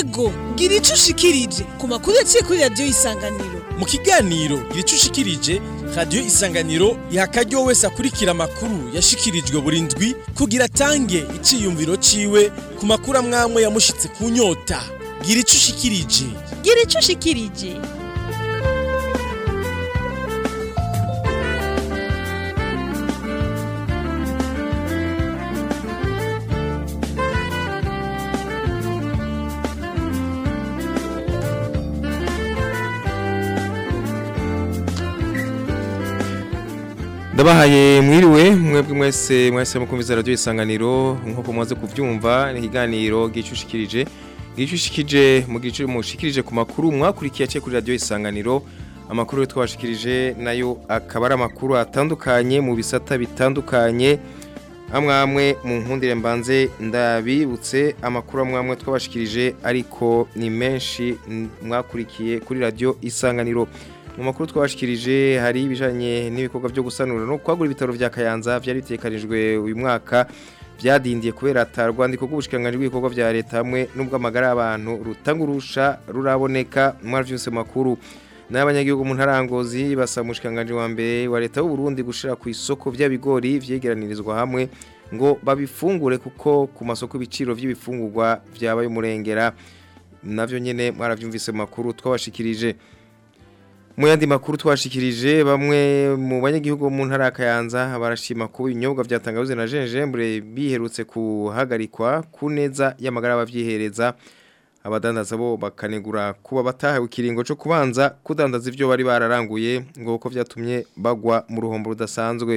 ego gira ico ushikirije ku makuru yaciye kuri radiyo isanganiro mu kiganiro gira ushikirije radiyo isanganiro iha akaryo wese akurikira amakuru yashikirijwe buri ndwi kugira atange iciyumviro ciwe ku makuru amwamwe yamushitse ku nyota gira ico ushikirije gira ico ushikirije ndabahaye mwiriwe mwebwe mwese mwese mukumviza radio isanganiro nkuko mwaze kuvyumva ni ikiganiro gicushikirije gicushikije mu gice mushikirije ku makuru mwakurikiye cye kuri radio isanganiro amakuru twabashikirije nayo akaba ari amakuru atandukanye mu bisata bitandukanye amwamwe mu nkundire mbanze ndabibutse amakuru amwamwe twabashikirije ariko ni menshi mwakurikiye kuri radio isanganiro mu makuru twabashikirije hari ibijanye n'ibikorwa byo gusanura no kwagura ibitaro vya Kayanza byari bitekanijwe uyu mwaka byadindiye kubera atarwandiko rw'ubushikanganje bw'ibikorwa vya leta hamwe n'ubwo amagara y'abantu rutangurusha ruraboneka mwari byose makuru n'abanyagihugu mu ntarangozi basaba umushikanganje wa mbere wa leta y'u Burundi gushira ku isoko vy'abigori vyegeranirizwa hamwe ngo babifungure kuko ku masoko ibiciro vy'ibifungurwa vyabaye umurengera navyo nyene mwaravyumvise makuru twabashikirije mu yandi makuru twashikirije bamwe mu banyagihugu mu ntara Kayanza barashima ko ibinyobwa byatangabuze na Jenjembre biherutse kuhagarikwa ku neza y'amagara abavyihereza abadandaza bo bakanegura kuba batahawe ikiringo cyo kubanza kudandaza ivyo bari bararanguye ngo uko vyatumye bagwa mu ruhombo rudasanzwe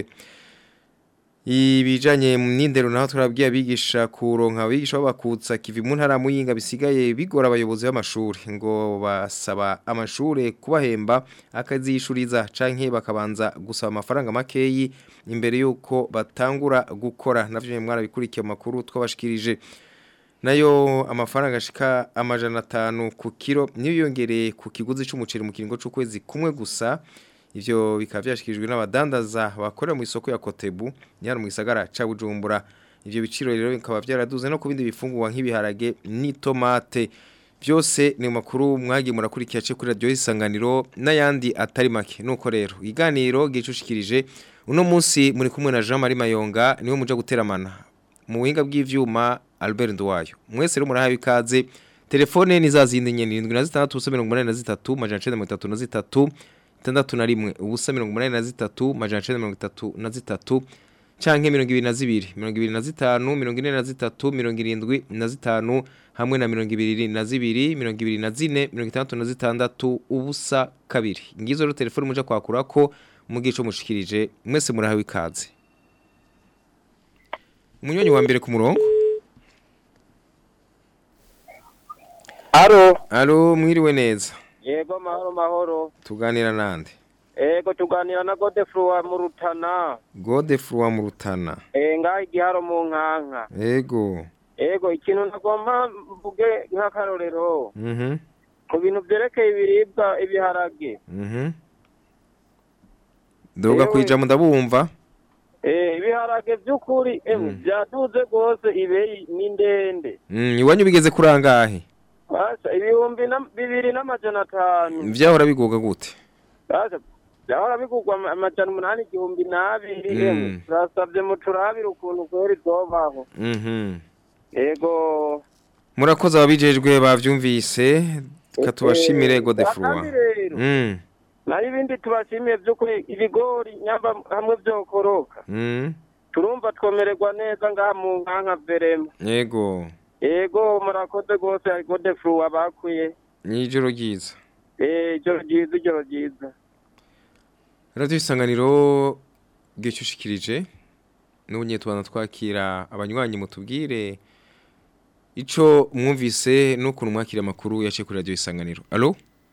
ibijanye n'indero naho turabwiye abigisha kuronka abigisha babakutsa kivi mu ntara muyinga bisigaye bigora abayobozi b'amashuri ngo basaba amashure kubahemba akazishuriza canke bakabanza gusaba amafaranga makeyi imbere yuko batangura gukora navyo mwarabikurikiye makuru twabashikirije nayo amafaranga ashika amajana atanu ku kiro niyo yongereye ku kiguzi c'umuceri mu kiringo c'ukwezi kumwe gusa ivyo bikaba byashikirijwe n'abadandaza bakorera mu isoko ya Kotebu nyara mu gisagara ca Bujumbura ivyo biciro rero bikaba byaraduze no ku bindi bifungurwa nk'ibiharage n'itomate byose ni makuru mwagiye murakurikiye cyo kuri radio isanganiro n'ayandi atari make nuko rero iganiro gicushikirije uno munsi muri kumwe na Jean Marie Mayonga niwe muja guteramana mu buhinga bw'ivyuma Albert Ndwayo mwese rero murahawe ikaze telefone ni za zindi nyene 7683 majana 933 itandatu na rimwe ubusa mirongo umunani na zitatu majana cenda mirongo itatu na zitatu canke mirongo ibiri na zibiri mirongo ibiri na zitanu mirongo ine na zitatu mirongo irindwi na zitanu hamwe na mirongo ibiri na zibiri mirongo ibiri na zine mirongo itandatu na zitandatu ubusa kabiri ngizo rero telefone muja kwakurako mu gico mushikirije mwese murahawe ikaze umunywanyi wa mbere ku murongo Aro. Alo mwiriwe neza Yego mahoro mahoro. tuganira nande Ego tuganira na Godefroid mu Rutana. Godefroid mu Rutana Eh ngaho igiharo mu nkanka. ego Ego ikintu nagomba mvuge nk'akarorero. mhm Ku bintu byerekeye ibiribwa ibiharage. mhm Doga Ewe. kwijamo ndabumva Eh ibiharage by'ukuri emwe byaduze rwose ibeyi ni ndende. Mm, iwanyu bigeze kurangahe Basa ibihumbi na bibiri n'amajana atanu. vyahora bigoga gute Basa byahora bigurwa ama- amajana umunani igihumbi n'abiri Mm. emwe. Turasabye muturabire ukuntu kweri zobaho. mhm Ego murakoze ababijejwe bavyumvise katubashimire Godefroid Kandi rero mm nayo ibindi tubashimiye by'ukuri ibigori nyamba hamwe byokoroka mm turumva twomererwa neza ngaha mu nkanka verema yego yego murakoze rwose ariko defu abakuye nijoro ryiza eh ijoro ryiza ijoro ryiza radio isanganiro gicushikirije n'ubunye tubana twakira abanywanyi mutubwire ico mwumvise n'ukuntu mwakira amakuru yaciye kuri radio isanganiro allo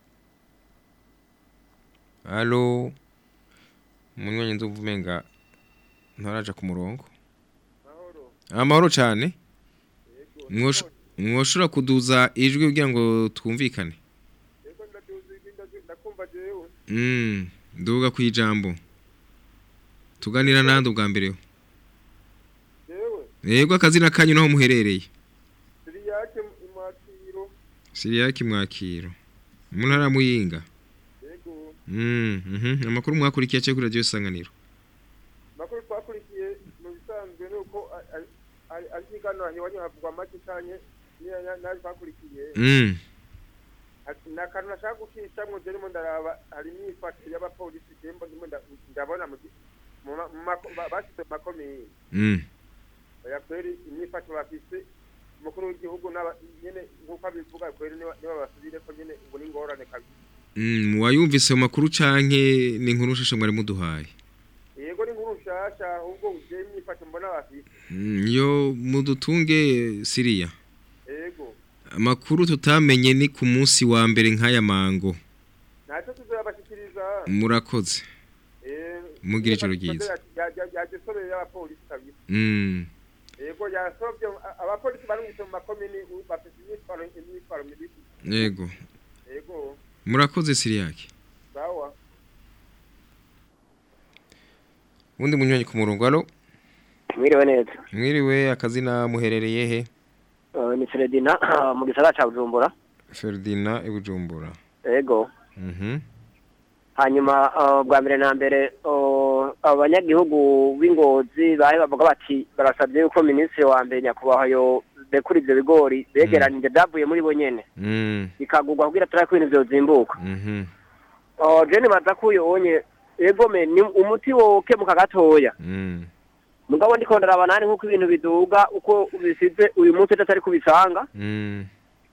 allo munywanyi ndumva umenga ntaraja ku murongo amahoro cyane Mwosho- mwoshobora kuduza ijwi kugira ngo twumvikane Mm, nduga ku ijambo tuganira nande ubwa mbere yego akazina kanyu naho muherereye Siriyake imwakiro Siriyaki mwakiro. Mu ntara ya Muyinga. yego Mm, mhm. Amakuru mwakurikiye cyo kuri radio isanganiro. makuru twakurikiye mu bisanzwe ni uko a- a- ari ari ikiganiro iwanyu havugwa make cyane niyo na- naje twakurikiye Mm. Ati, ni akantu nashaka gucishamwo je ndimo ndaraba hari imyifatire y'abapolisi je mbo ndimo nda- ndabona mu gi- mu ma- mu mako- ba- bashyize mu makomine Mm. oya kweri imyifatire bafise umukuru w'igihugu n'aba- nyene nk'uko abivuga kweri niba niba basubire ko nyene ngo ni ingorane kabisa Mm, wayumvise mu makuru canke ni inkuru shasha mwari muduhaye. yego ni nkuru nshasha ahubwo je imyifatire mbona bafise Mm, yo mudutunge Siriya. yego Amakuru tutamenye ni ku munsi wa mbere nk'aya mango. ntacyo tuzoyabashikiriza Murakoze. Eh, Mugira ijoro imyifatire ryiza. ya- ya- yagisobeye y'abapolisi kabisa Mm. yego yasobye a- abapolisi barungitse mu makomini u- bafise imyitwaro imyitwaro mibi Yego. yego Murakoze Siriyaki. sawa Undi munywanyi ku murongo alo. mwiriwe neza Mwiriwe akazina muherereye he? Uh, ni Fredina mu gisagara ca Bujumbura Ferdinand Ibujumbura. ego Mhm. hanyuma uh, bwa mbere na mbere uh, abanyagihugu b'ingozi bahe bavuga bati barasabye yuko minisitiri wa mbere nyakubahwa yo bekura ivyo bigori begeranije vyavuye muri bo nyene Mm. bikagurwa kugira turabe ko ibintu vyozimbuka Mhm. uh, je nibaza ko uyonye ego me ni umuti wokemuka gatoya Mm. mugabo ndiko ndaraba nani nk'uko ibintu biduga uko bisize uyu munsi atari kubisanga Mm.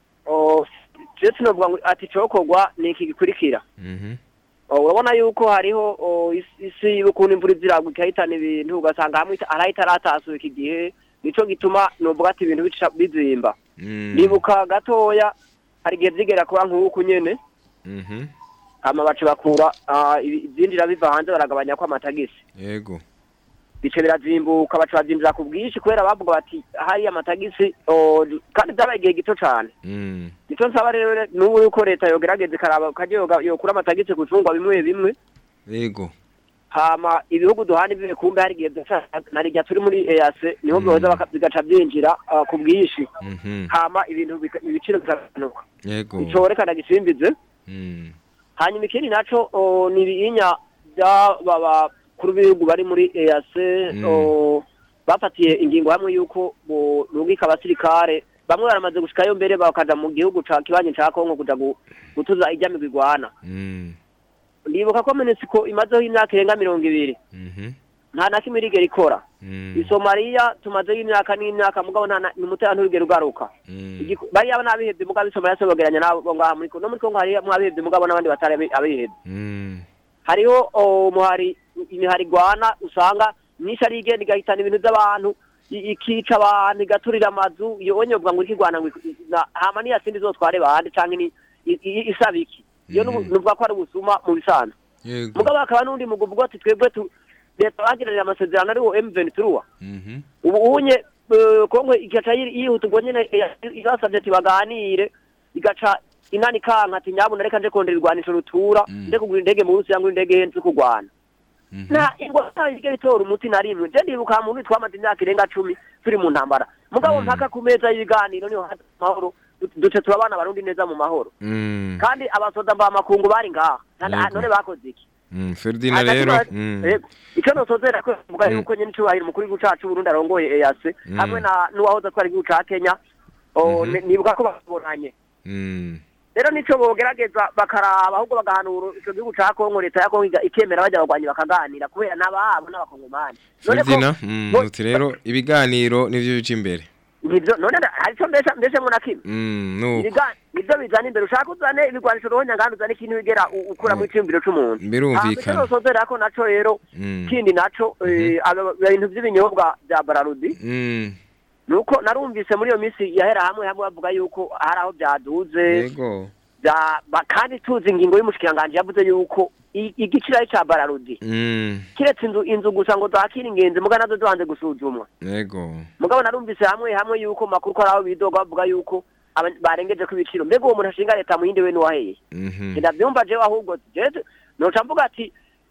Oh, je sinovuga ngo ati cokorwa ni iki gikurikira Mhm. Oh, urabona yuko hariho oh, isi- isi y'ukuntu imvura iziragwa ikahitana ibintu ugasanga hamwe ita- hari ahitaratasuka iki gihe nico gituma novuga ati ibintu bica bizimba Mm. nibuka gatoya hari igihe vyigera kuba nk'uku nyene Mhm. hama baca bakura ah, ibi- ivyinjira biva hanze baragabanya ko amatagisi Yego. bice birazimbuka baca bavyinjira ku bwinshi kubera bavuga bati hariya amatagisi oh, kandi vyabaye igihe gito cane Mm. icyo nsaba rero n'ubu yuko leta yogerageza ikaraba ukajya yoga- yokura amatagisi ku bicuruzwa bimwe bimwe Yego. hama ibihugu duhana ibihe kumbe hari igihe dusa na rya turi muri EAC niho byoza baka- bigaca byinjira ah, ku bwinshi Mhm. hama ibintu bika- ibiciro bikagabanuka Yego. ico rekana gisimbize Mm. hanyuma ikindi naco oh, ni ibinya by'aba bakuru b'ibihugu bari muri EAC Mm. oh, bafatiye ingingo hamwe yuko borungika abasirikare bamwe baramaze gushikayo mbere bakaja mu gihugu ca kibanyi ca Kongo kuja gu- gutuza ijya migwi igwana Mm. ndibuka ko minisiko imazeho imyaka irenga mirongo ibiri Mhm. nta na kimwe irigera ikora Mm. i somaliya tumazeho imyaka n'imyaka mugabo nta na- ni umutekano nturigera ugaruka Mm. Igiku- bariya n'abihevye mugabo i somaliya sobogeranya nabo ngaha muri Kongo no muri kongo hariyo mwabihevye mugabo n'abandi batari abi- abihevye Mm. hariho oh, umuhari imihari igwana usanga myinshi ari igenda igahitana ibintu by'abantu i- ikica abantu igaturira amazu iyo onye uvuga ngo ikigwana ngo iku- na- hama niya sindi zotware bande canke ni i- i- isaba iki iyo Mhm. nuvuga ko ari ubusuma mu bisanzwe Yego. mugabo hakaba n'undi mugu uvuga ati twebwe tu leta bagiranye amasezerano ariwo M23 Mhm. ubu unye eh, kongo igaca yiri- yihuta ubwo nyene eh, irasavye ati baganire igaca inani kanka ati nyabuna reka nje kondera irwanisho rutura Mm. nje kugura indege mu Burusiya ngo indege henze kurwana Mhm. nta ingwara igera itora umuti na rimwe je ndibuka mu ntu twamaze imyaka irenga cumi turi mu ntambara mugabo Mm. mpaka ku meza y'ibiganiro niho haza amahoro du- duce turabana abarundi neza mu mahoro Mm. kandi abasoda mba makungu bari ngaha Nta- Yego. none bakoze iki Mm. Ferdinand rero. Mm. Yego. icyo nosozera ko mvuga Mm. yuko nyene icubahiro umukuru w'igihugu cacu Burundi arongoye EAC Mm. hamwe na n'uwahoze atwara igihugu ca Kenya o, Mhm. ni- nibuka ko babonanye Mm. rero nico bogerageza bakaraba ahubwo bagahanura ico gihugu ca Kongo leta ya Kongo iga- ikemera bajya bagwanyi bakaganira kubera n'ababo n'abakongomani None ko- Ferdinand. Mm. bo- Uti rero ibiganiro nivyo bica imbere. nivyo none nda- hari ico mbese mbese ngo na kimwe Mm. Nuko. Ibiga- nivyo bizana imbere ushaka uzane ibigwanisho rohonya ngandi uzane ikintu bigera u- ukura mu iciyumviro c'umuntu Birumvikana. Hama ico nosozera ko naco rero Mm. kindi naco eh, aba- ibintu vy'ibinyobwa vya Bararudi Mm. nuko narumvise muri iyo minsi yahera hamwe hamwe bavuga yuko hari aho byaduze Yego. bya- ba- kandi tuzi ingingo y'umushikiranganji yavuze yuko i- igiciro ari ca bararudi Mm. kiretse inzu inzu gusa ngo zakire ingenzi muga nazo zibanze gusuzumwa Yego. mugabo narumvise hamwe hamwe yuko makuru ko ari aho bidoga bavuga yuko aba- barengeje ko ibiciro mbega uwo muntu ashinga leta mu yindi we n'uwaheye Mhm. ndavyumva jewe ahubwo jewe noca mvuga ati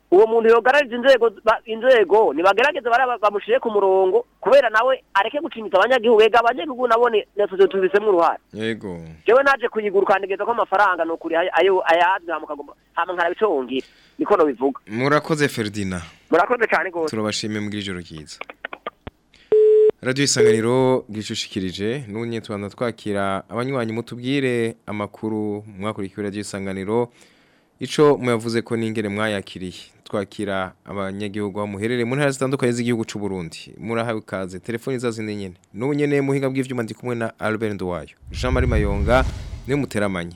uwo muntu yogarariza inzego ba- inzego nibagerageze bara bamushire ku murongo kubera nawe areke gucinyitsa abanyagihugu ega abanyagihugu nabone natwe tubisemwo uruhare yego jewe naje kuyigura ukandegeza ko amafaranga nukuri ayo- ayo ayazwi hama ukagomba hama nkaraba ico wongira niko nobivuga murakoze Ferdinand murakoze cane gose turabashimiye mu ijoro ryiza radiyo isanganiro bwicushikirije n'ubunye tubanza twakira abanywanyi mutubwire amakuru mwakurikiwe radiyo isanganiro ico muyavuze ko n'ingere mwayakiriye twakira abanyagihugu aho muherereye mu ntara zitandukanye z'igihugu c'u Burundi murahawe ikaze telefoni zazindi nyene n'ubu nyene muhinga bw'ivyuma ndi kumwe na Albert Nduwayo Jean Marie Mayonga niwe muteramanye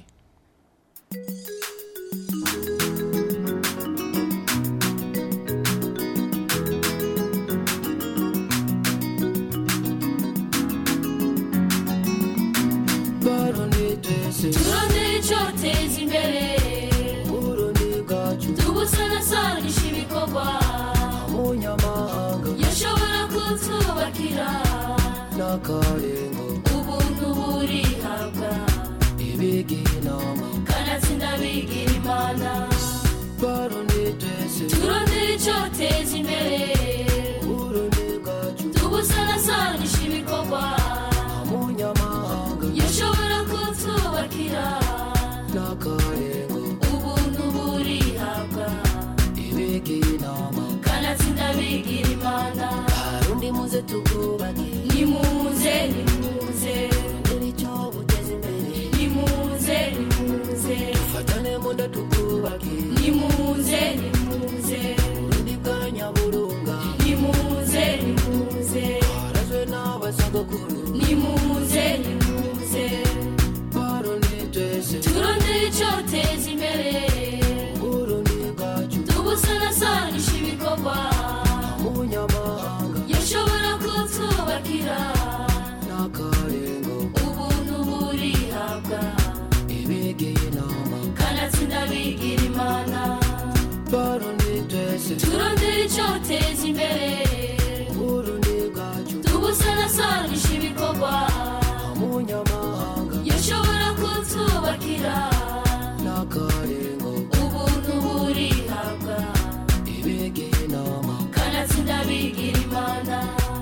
turondere icyoteza imbere tubusanasanisha ibikorwa yashobora kutwubakira ubuntu burihabwa kanatsinda bigira imana turondere icyoteza imbere tubusanasanisha ibikorwa yashobora kutwubakira ubuntu burihabwa kanatsinda bigira imana Harundi muze tukubake nimuze nimuze Ndiri cyo buteze imbere nimuze nimuze Fatane munda tukubake nimuze nimuze Burundi bwa nyaburunga nimuze nimuze Harazwe n'abasogokuru nimuze nimuze Barundi twese turondere icyoteza imbere Burundi bwacu tubusanasanisha ibikorwa Umunyamahanga yashobora kutwubakira n'akarengo ubuntu burihabwa Ibigeye inama kanatsinda bigira imana Barundi twese turondere icyoteza imbere Burundi bwacu tubusanasanisha ibikorwa Umunyamahanga yashobora kutwubakira n'akarengo ubuntu burihabwa Ibigeye inama kanatsinda bigira imana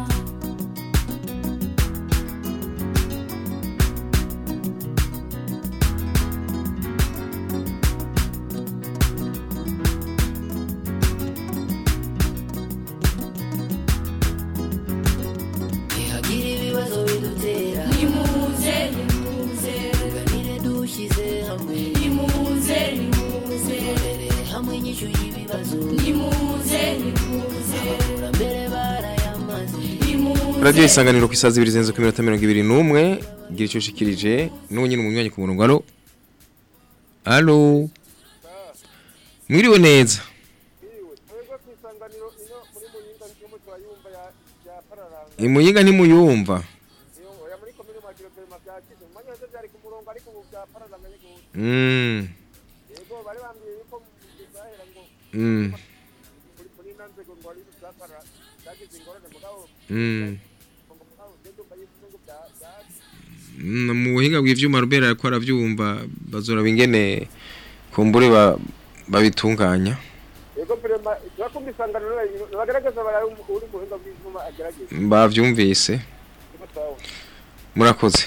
Ntihagira ibibazo bidutera nimuze nimuze Tuganire dushyize hamwe nimuze nimuze Turebere hamwe inyishu y'ibibazo nimuze nimuze Abakurambere barayamaze nimuze radiyo isanganiro ku isaha zibiri zirenze ku minota mirongo ibiri n'umwe gira icyo ushikirije n'ubu nyine umunywanyi ku murongo alo alo mwiriwe neza twebwe ku isanganiro ino muri muyinga ntiturimo turayumva ya ya pararanga imuyinga ntimuyumva iyo oya muri komine mwakiro perima byakize mu mwanya wese byari ku murongo ariko ubu bya pararanga ni gute Mm, yego bari bambwiye yuko bizahera ngo mm, muri muri ino nzego ngo hari bya para byagize ingorane mugabo mm. ngo mugabo ngende umva yuko ngo bya bya Mm, mu buhinga bw'ivyuma Robert ariko aravyumva bazora bingene kumbure ba- babitunganya yego perima turakumva isanganiro bagaragaza baraye uri muhinga bw'ivyuma agerageza bavyumvise yego sawa murakoze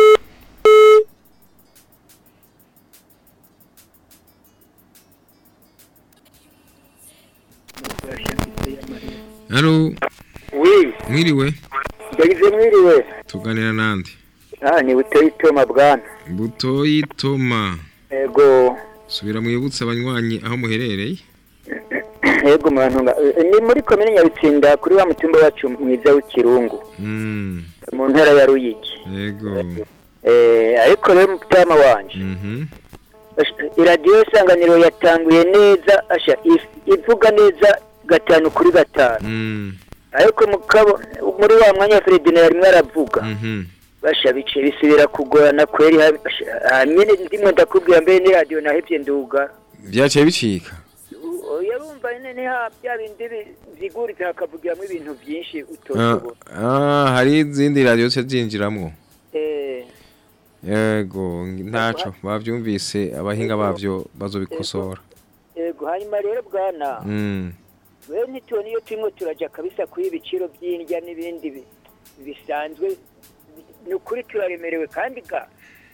Halo wi mwiriwe yagize mwiriwe tuganira nande ah ni buteye itoma bwana butoyi toma ego subira mwibutse abanywanyi aho muherereye ego mwantunga Eh, ni muri komine nyabitsinda kuri wa mutumba wacu mwiza w'ikirungu mm mu ntara ya ruyigi yego eh ariko rero mutama wanje mhm Ash- iradiyo isanganiro yatanguye neza asha if- ivuga neza gatanu kuri gatanu mm ariko mukabo muri wa mwanya Fredine yarimwe aravuga mhm basha bice bisubira kugorana kweri ha- asha- hamwe ndimwe ndakubwira mbere ni radio nahevye nduga byaciye bicika U- yarumva nyene ha bya bindi bi- vyiguritse hakavugiramwo ibintu vyinshi Ah, utotobona ah hari izindi radio se zinjiramwo eh yego ntaco bavyumvise abahinga bavyo bazobikosora ego yego hanyuma rero bwana Mm. we ntitubona iyo turimo turajya kabisa kuri ibiciro by'indya n'ibindi bi- bisanzwe ni ukuri turaremerewe kandi ga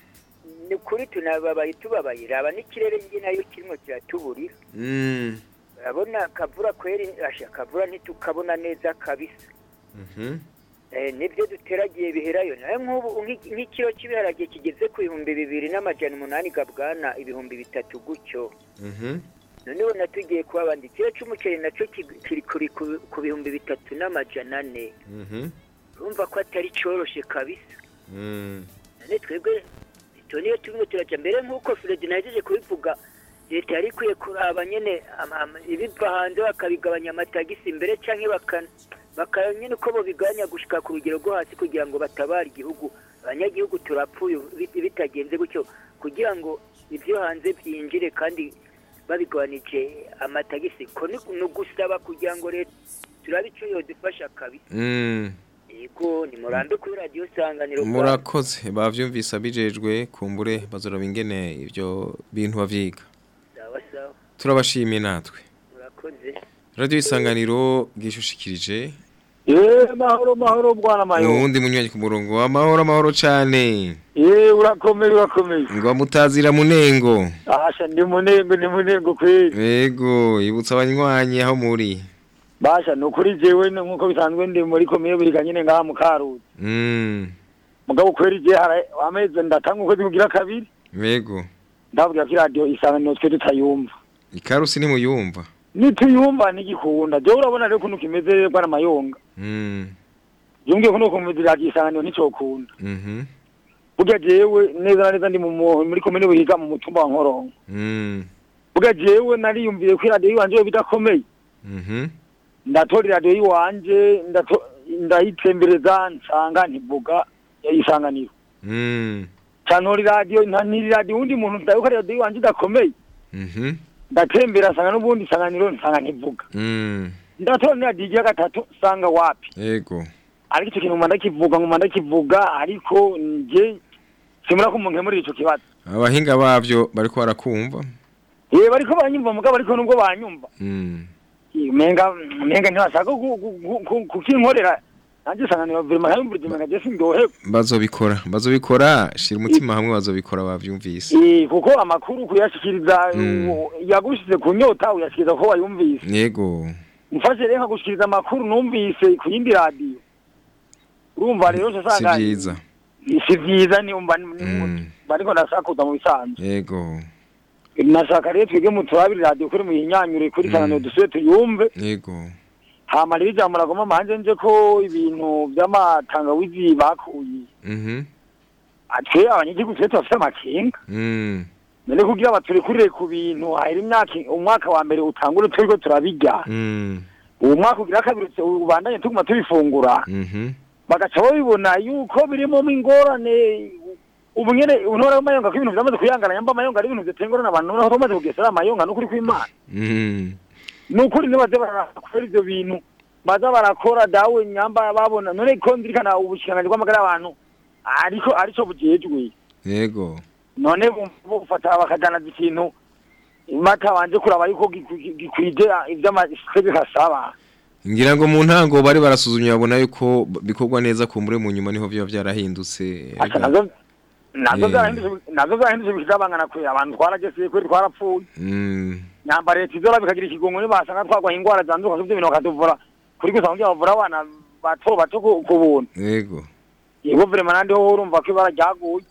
ni ukuri tunababaye tubabaye raba n'ikirere njye nayo kirimo kiratuburira Mm. urabona akavura kweri asha akavura ntitukabona neza kabisa Mhm. Eh, nibyo duteragiye biherayo nawe nk'ubu nk'iki- nk'ikiro cy'ibiharage kigeze ku bihumbi bibiri n'amajana umunani gabwana ibihumbi bitatu gutyo Mhm. none ubona tugiye kubabanda ikiro cy'umuceri nacyo ki- kiri kuri ku- ku bihumbi bitatu n'amajana ane Mhm. urumva ko atari cyoroshye kabisa Mm. none twebwe tubona iyo turimo turajya mbere nk'uko Fred nahejeje kubivuga leta yari ikwiye kuraba nyine ama- ama- ibiva hanze bakabigabanya amatagisi mbere cyangwa baka bakaba nyine uko babigabanya gushyika ku rugero rwo hasi kugira ngo batabare igihugu abanyagihugu turapfuye bit- bitagenze gutyo kugira ngo ibyo hanze byinjire kandi babigabanije amatagisi ko ni ni ugusaba kugira ngo leta turabe icyo yodufasha kabisa Mm. yego ni murambe kuri radiyo sanganiro murakoze bavyumvise abijejwe kumbure bazoraba ingene ivyo bintu bavyiga sawa sawa turabashimiye natwe murakoze radio isanganiro bwishushikirije Eh mahoro mahoro bwana mayo. uwundi munywanyi ku murongo amahoro amahoro cane Eh urakomeye urakomeye. ngo mutazira munengo Asha ndi munengo ni munengo kweli. yego ibutsa abanywanyi aho muri Basha nukuri jewe ni nkuko bisanzwe ndi muri komeye buriga nyine ngaha mu Karuzi. mm Mugabo kweli je hara ameze ndatanga ukwezi kugira kabiri. yego Ndavuga ko radio isanganiro twe tutayumva. ikarusi nimuyumva Nituyumva nigikunda. Je urabona rero kuntu kimeze bwana mayonga. mm Yumviye kuno kumeze radio isanganiro nicokunda. mhm Burya jewe neza na neza ndi mu mu- muri komeye buriga mu mutumba wa Nkoronko. mm Burya jewe nariyumviye ko radio yanje bidakomeye. mhm ndatora iradiyo y'iwanje ndato- ndayitembereza nsanga ntivuga isanganiro mm cantora iradiyo ntanira iradiyo uwundi muntu ndayuko iradiyo y'iwanje idakomeye mhm ndatembera nsanga n'ubundi isanganiro nsanga ntivuga mm ndatora n'iradiyo igira gatatu nsanga wapi yego ariko icyo kintu nguma ndakivuga nguma ndakivuga ariko nje simura ko umuntu nkemurira ico kibazo abahinga bavyo bariko barakumva ye bariko baranyumva mugabo ariko nubwo banyumva mm umenga umenga ntibashaka ku- ku- ku- ku- kukinkorera nanjye isanganiro virima nkayumvira umenga je sindyoherwa bazobikora bazobikora shira umutima hamwe bazobikora bavyumvise Eh, kuko amakuru kuyashikiriza Mm. u- yagushize ku nyota uyashikiriza ko wayumvise yego mfashe rero nkagushikiriza amakuru numvise ku yindi radiyo urumva rero si usanga vyiza si vyiza ni umva ni- Mm. bariko ndasakuza mu bisanzwe yego nashaka rero twebwe muturabire radiyo kuri muyinyanyure kuri Mm. kananiro dusubire tuyumve yego hama rero ijambo ragoma manje nje ko ibintu vy'amatangawizi bakuye mhm twe abanyagihugu twe tubafite amakenga mm none kugira baturekurire ku bintu hahera imyaka umwaka wa mbere utangure turiko turabirya mm uwo mwaka ugira kabiri ubandanye tuguma tubifungura mhm bagaca babibona yuko birimo ingorane ubu nyene untora amayonga ko ibintu vyamaze kuyangana nyamba amayonga ari ibintu bitengorana abantu noneho bamaze kugesera amayonga n'ukuri kw'imana mhm n'ukuri nibaze barakora ivyo bintu baza barakora dawe nyamba babona none ko nzirikana ubushikiranganji bw'amagara y'abantu ariko arico bujejwe yego none bufata bakajanaza ikintu batabanje kuraba yuko giku- gikwije ivy'amategeko asaba ngira ngo mu ntango bari barasuzumye babona yuko b- bikorwa neza kumbure mu nyuma niho biba vyarahindutse Asa nazo nazo Eh. zarahindutse nazo zarahindutse bikizabangana kwe abantu twaragese kwe twarapfuye mm nyamba leta izora bikagira ikigongo nibasanga twagwaye ingwara zanduka z'ibyo bintu bakatuvura kuri gusa kugira bavura abana bato bato ku ku buntu yego yego vrema nandi ho urumva ko ibara ryaguye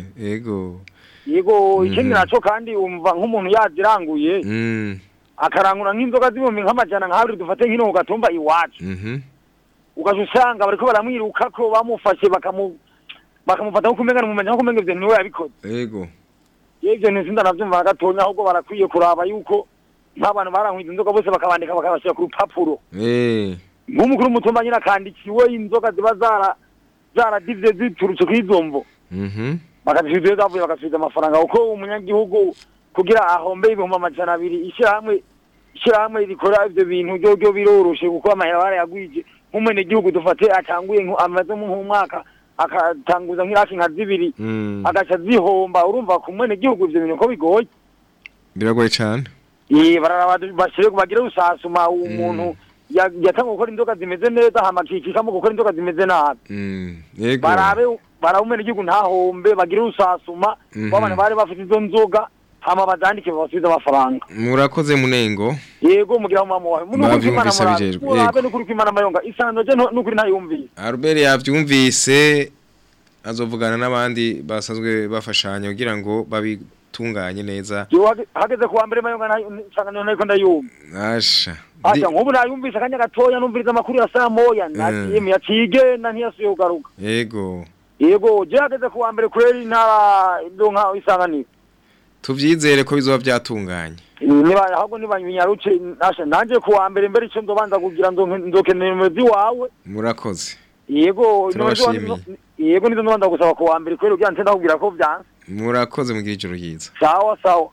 yego yego ikindi Mhm. naco kandi umva nk'umuntu yaziranguye mm akarangura nk'inzoga z'ibihumbi nk'amajana nka habiri dufate nk'ino ku gatumba iwacu mhm ugaca usanga bariko baramwirukako bamufashe bakamu bakamufata nko kumenya mumenya nko kumenya ivyo niwe yabikoze yego ivyo nti sinda navyumva na gatonya ahubwo barakwiye kuraba yuko nk'abantu barankwiza inzoga bose bakabandika bakabashira ku rupapuro eh nk'umukuru w'umutumba nyine akandikiwe inzoga ziba zara zaradivye ziturutse kw'izo mvo mhm bakazisubiza iyo zavuye bagasubiza amafaranga kuko umunyagihugu kugira ahombe ibihumbi amajana abiri ishyirahamwe ishyirahamwe rikora ivyo bintu ryo ryo biroroshe kuko amahera barayagwije nk'umwenegihugu dufate atanguye nko- amaze nk'umwaka akatanguza nk'iraki nka zibiri mm agaca zihomba urumva ku mwenegihugu ivyo bintu ko bigoye biragoye cyane eh bararaba bashire bagire usasuma umuntu ya- yatanga gukora inzoga zimeze neza hama akikikamo gukora inzoga zimeze nabi Mm, yego barabe barabe umene igihugu ntahombe bagire usasuma Mhm. babana bari bafite izo nzoga hama bazandike babasubize amafaranga murakoze munengo yego mugira mama wawe Bavyumvise bijejwe, yego. murabe n'ukuri kw'imana mayonga isano je nto- n'ukuri ntayumvise Albert yavyumvise azovugana n'abandi basanzwe bafashanya kugira ngo babitunganye neza Jewe hage- hageze kuwa mbere mayonga nsangano nariko ndayumva asha Asa nk'ubu nayumvise akanya gatoya numviriza amakuru ya saa moya nagiye mu yacigenda ntiyasubiye kugaruka yego yego je hageze kuwa mbere kweri intara donka isanganiro tuvyizere ko bizoba byatunganye niba ahubwo niba nyaruce nasha nanje kuwa mbere mbere ico ndobanza kugira ndonke ndokenera umuzi wawe murakoze yego Turabashimiye. yego nizo ndobanza gusaba kuwa mbere kweri kugira nce ndakubwira ko vyanse murakoze mugira ijoro ryiza sawa sawa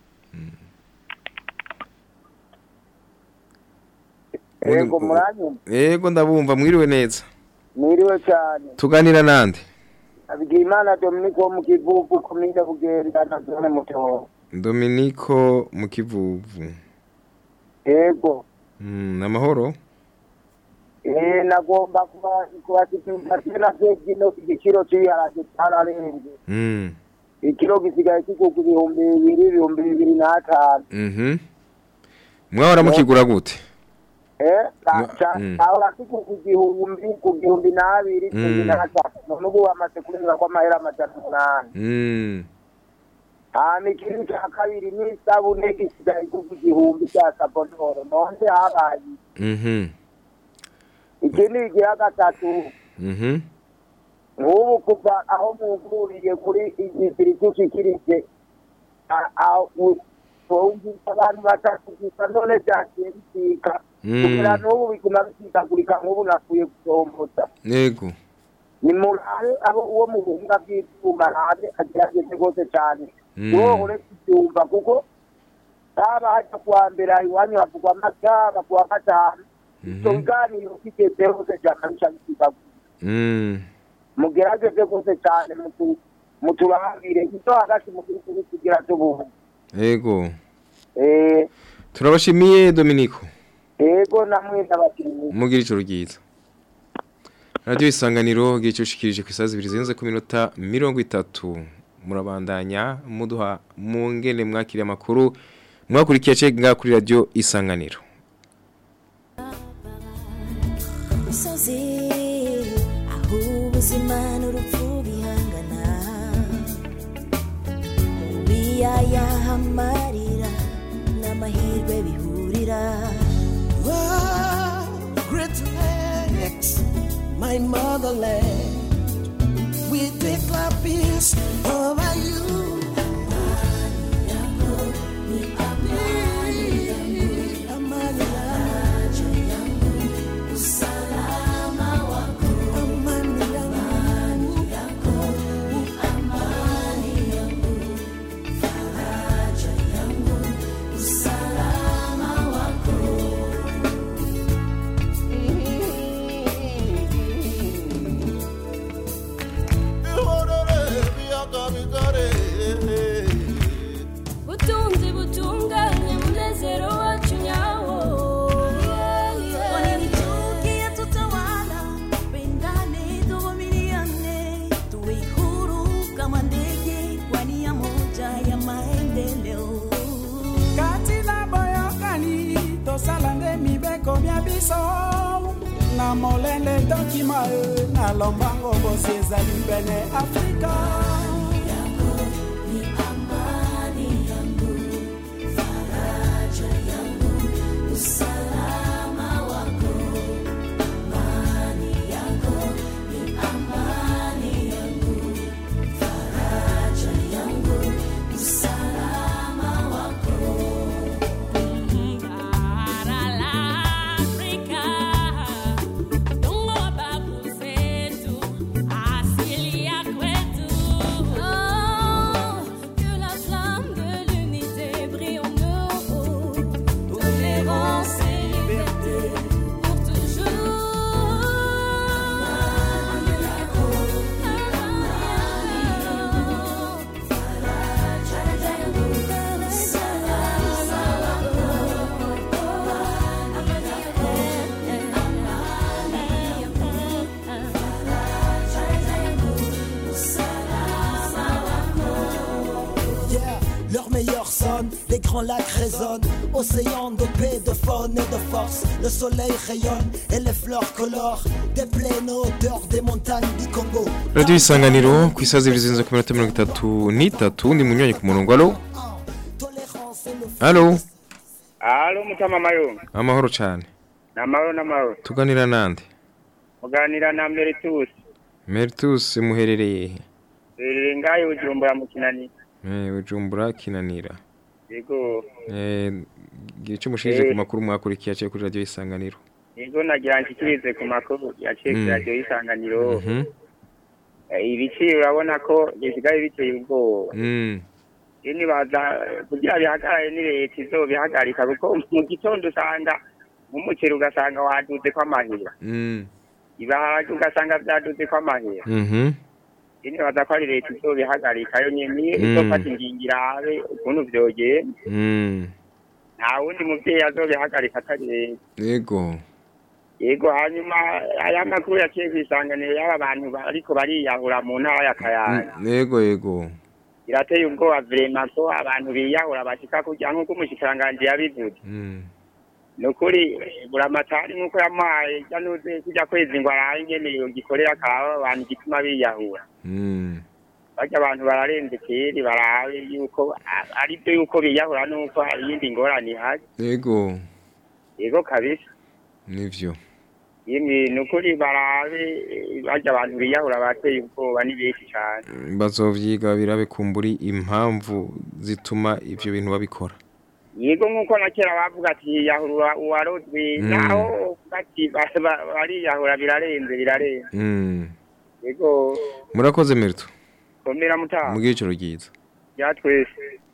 Ego muranyumva yego ndabumva mwiriwe neza mwiriwe cyane tuganira nande Abigimana Dominique wo mu Kivuvu komine Bugenda na zone Mutoro Dominico mu kivuvu Ego mm, namahoro eh nagomba kuba kubasikiza tena kino igiciro cy'iharage cyararenze mm. ikiro gisigaye kigugu ibihumbi bibiri ibihumbi bibiri n'atanu mhm mwahora mukigura gute eh No, ca- mm. ahora kigugu igihumbi ku gihumbi n'abiri cumi Mm. n'atanu none ubu bamaze kurenga ko amahera amajana umunani mm. hama ikiro cya kabiri n'isabune gisigaye kigugu igihumbi cya sabonoro none habaye mhm ikindi igihe gatatu mhm nk'ubu kuva aho muguriye kuri igitiri cy'ushikirije wumvise abantu batatu gusa none byagiye bisika Mm. kugira n'ubu biguma bisikagurika nk'ubu nakuye gusombota yego ni murabe abo uwo mu buhinga bw'ibyuma rabe agerageze rwose cyane Mm. uwo uretse ibyumva kuko haba hajya kuwa mbere iwanyu havugwa amata bakuwa gatanu icyo biganiro kigeze hose cyane bica bisikagurika mm. mugerageze rwose cyane mutu- muturabire icyo hagati mu gihugu kugira tubuhu yego eh turabashimiye Dominico ego namwe n'abakinnyi mugira ijoro ryiza radiyo isanganiro gice ushikirije ku isaha zibiri zirenze ku minota mirongo itatu murabandanya muduha mu ngene mwakiriye amakuru mwakurikiye cega kuri radiyo isanganiro misozi aho ubuzima n'urupfu bihangana mu biyaya amarira n'amahirwe bihurira Oh, great lakes, my motherland. We declare peace over you. Amani yangu, usalama wako, amani yangu, amani yangu, faraja yangu, usalama wako. butunzi butunganye munezero wacu nyawo Kwa nini chuki yatutawala? Pendane, tuvumiliane, tuwe huru kama ndege kwa nia moja ya maendeleo. kati na boyokani tosala nde mibeko mia biso na molende ndokima e na lombango bosi ezali pene afrika usalama wako amani yako ni amani yangu faraja yangu usalama wako bara la Afrika dongo wa babu zetu asili ya kwetu sonne, les grands lacs résonnent, océan de paix, de faune et de force. Le soleil rayonne et les fleurs colorent des plaines aux hauteurs des montagnes du Congo. Radio Isanganiro ku isazi ibiri zirenze ku minota mirongo itatu n'itatu ni munywanyi ku murongo alo alo Alo mutama mayo. amahoro cyane Namahoro namahoro. tuganira nande Muganira na Meritus. Meritus muherereye he Rere ngayo ujumbura mu kinani. Eh, Bujumbura kinanira Yego. Eh, gira icyo mushirije Eh. ku makuru mwakurikiye aciye kuri radio Isanganiro Yego nagira nshikirize ku makuru yaciye Mm. kuri radio isanganiro. Mhm. Eh, Ibiciro urabona ko bisigaye biteye ubwoba. Mm. Ini baza kugira bihagarare ni leta izobihagarika kuko mu gitondo usanga nk'umuceri ugasanga waduze ko amahera. Mm. Ibiharage ugasanga vyaduze ko amahera. Mhm. Ini baza ko ari leta izobihagarika yo nyene Mm. izofata ingingo irabe ukuntu vyogenda. Mm. nta wundi muvyeyi azobihagarika atari leta Yego. yego hanyuma aya makuru yaciye kw'isanganiro y'aba bantu bariko bariyahura mu ntara ya kayanza Mm, Yego yego. birateye ubwoba vrema ko abantu biyahura bashika kurya nk'uko umushikiranganji yabivuze Mm. ni ukuri buramatari nk'uko yamuhaye januze kurya kwezi ngo arahe ingene yogikorera akaba abantu igituma biyahura Mm. barya abantu bararenze keri barabe yuko a- ari byo yuko biyahura nuko hari iyindi ngorane ihari Yego. yego kabisa Nivyo. yemwe ni ukuri barabe eh, barya abantu biyahura bateye ubwoba ni benshi cyane Bazovyiga birabe kumburi impamvu zituma ivyo bintu babikora. yego nk'uko na kera bavuga ati yahura uwarozwe Mm. naho bati ba- ba- bariyahura birarenze birarenze Mm. yego Murakoze Merito. komera mutaha Mugire icyo ryiza. bya twese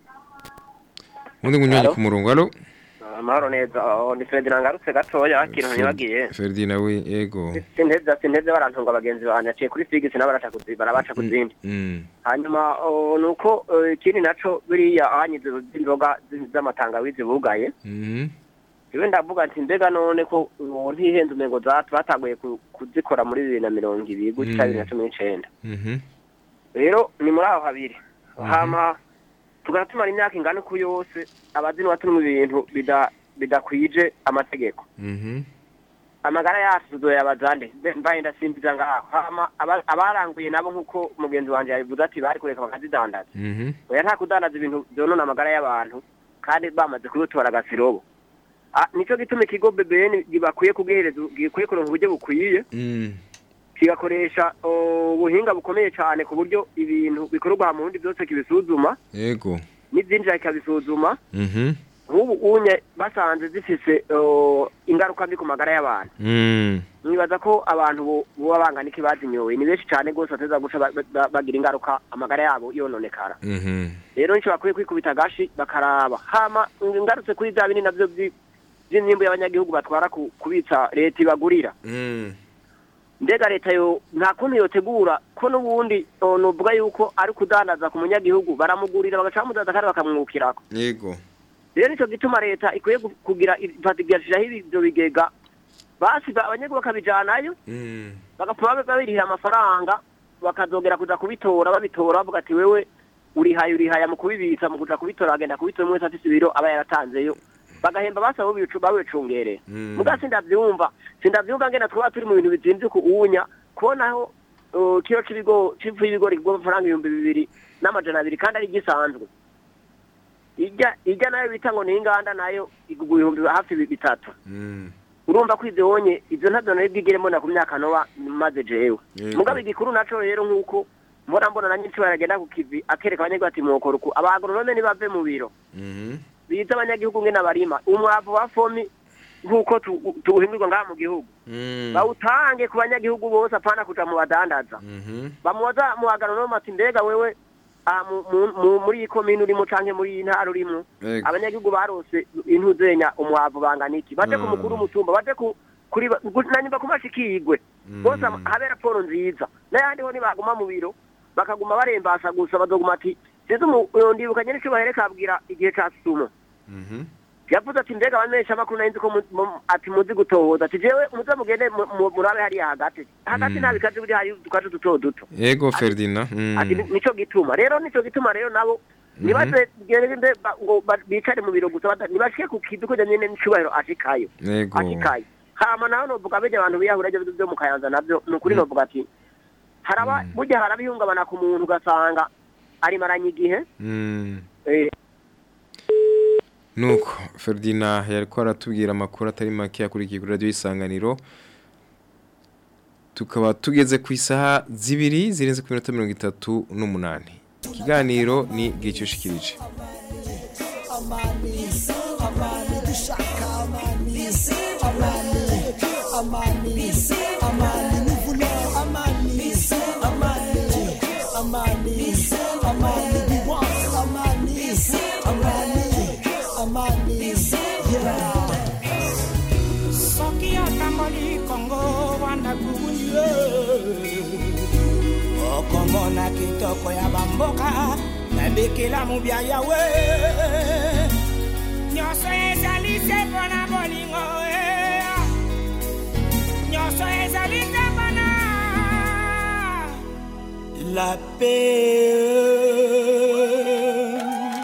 Undi munywanyi Alo? ku murongo alo. amahoro neza aho ni Ferdinand ngarutse gatoya ikintu ntibagiye Ferdinand we yego. sinteze sinteze barantunga abagenzi banjye yaciye kuri Figisi nabo baraca kuzi barabaca ku zindi Mm. hanyuma oh, nuko eh, ikindi naco biriya ahanyize z'inzoga z- z'amatangawizi bugaye Mhm. iwe ndavuga ati mbega none ko ubu ntihenze umengo za- batanguye ku- kuzikora muri bibiri na mirongo ibiri gutya Mm. bibiri na cumi n'icenda Mhm. rero ni muri aho habiri hama tugana tumara imyaka ingana uko yose abazinwa turi mu bintu bida- bidakwije amategeko Mhm. amagara yacu tuzoyabaza nde Mbe- mbaye ndasimbiza ngaho hama aba- abaranguye nabo nk'uko mugenzi wanje yabivuze ati bari kureka bakazidandaza Mhm. oya nta kudandaza ibintu vyonona amagara y'abantu kandi bamaze kubitora agasirobo Ah, nico gituma ikigo BBN gibakwiye kugihereza gikwiye kuronka uburyo bukwiye Mm. kigakoresha oh, ubuhinga bukomeye cyane ku buryo ibintu bikorerwa mu bundi byose kibisuzuma Yego. n'ibyinjira kikabisuzuma Mhm. nk'ubu unye basanze zifise oh, ingaruka mbi ku magara y'abantu Mm. nibaza ko abantu bo- boba bangana iki bazinyoye ni benshi cyane rwose bateza guca ba- ba- bagira ingaruka amagara yabo yononekara Mhm. rero nicyo bakwiye kwikubita agashi bakaraba hama ngarutse kuri bya bindi navyo vyi- vy'imyimbu y'abanyagihugu batwara ku- kubitsa leta ibagurira Mm. mbega leta yo nta kuntu yotegura ko n'ubundi oh, novuga yuko ari kudandaza ku munyagihugu baramugurira bagaca bamudandaza kandi bakamwungukirako Yego. rero nicyo gituma leta ikwiye gu- kugira ifatigashijaho ivyo bigega basi ba- abanyagihugu bakabijanayo Mm. bagapfa babirihira amafaranga bakazogera kuza kubitora babitora bavuga ati wewe urihaye urihaye mu kubibitsa mu kuja kubitora agenda kubitora umwe wese afise ibiro aba yaratanzeyo bagahemba basaba bicu babicungerera Mm. muga sindavyumva sindavyumva ngena twaba turi mu bintu bizimvye ku unya kubonaho uh, kiro c'ibigo c'ifu y'ibigori kigwa amafaranga ibihumbi bibiri n'amajana abiri kandi ari gisanzwe ijya ijya nayo bita ngo ni inganda nayo igugwa ibihumbi hafi bitatu Mm. urumva ko ivyo wonye ivyo ntavyo nari bwigere mbona ku myaka noba maze jewe Yego. mugabo igikuru naco rero nk'uko mbona mbona na nyinshi baragenda ku kivi akereka abanyagihugu ati mwokora uku abagoronome nibave mu biro Mhm. biza abanyagihugu ngene barima umwavu wa fomi nk'uko tu- tuwuhimirwa ngaha mu gihugu Mm. bawutange ku banyagihugu bose apana kuja mu badandaza Mhm. bamubaza mu agoronome ati mbega wewe ah, mu- mu- mu- muri iyi komine urimo canke muri iyi ntara urimo Yego. abanyagihugu barose intuzenya umwavu bangana iki baje ku Mm. mukuru w'umutumba baje ku kuri ba- gu- nanyumva ku mashikirwe bose am- habe raporo nziza n'ayandi ho nibaguma mu biro bakaguma barembasa gusa bazoguma ati size ndibuka nyene ico bahere kabwira igihe ca sumo Mhm. yavuze ati mbega abamenyesha amakuru nari nzi ko mu- mu- ati muzi gutohoza ati jewe muze mugende mu- mu- murabe hariya hagati hagati Mm. nta bikazi biri hari udukazi duto duto Yego Ferdinand. ati Mm. ni- nico gituma rero nico gituma rero nabo nibaze gende ba- ngo ba- bicare mu biro gusa bata- ntibashike ku kidu kugira nyene n'icubahiro ashikayo Yego. ashikayo hama naho novuga bene abantu biyahura byo byo mu kayanza navyo ni ukuri novuga ati haraba burya haraba ihungabana ku muntu ugasanga arimaranye igihe Mm. eh, Nuko Ferdinand yariko aratubwira amakuru atari make yakurikiye kuri radio isanganiro tukaba tugeze ku isaha zibiri zirenze ku minota mirongo itatu n'umunani ikiganiro ni gicushikirije amani amani dushaka amani amani amani amani nous voulons amani amani amani amani we want amani amani amani yeah soki atamboli kongo wana kukunye okomona kitoko ya bamboka nabekela mobia yawe nyonso ezali se mpona bolingo eh. nyonso ezali te mpona la paix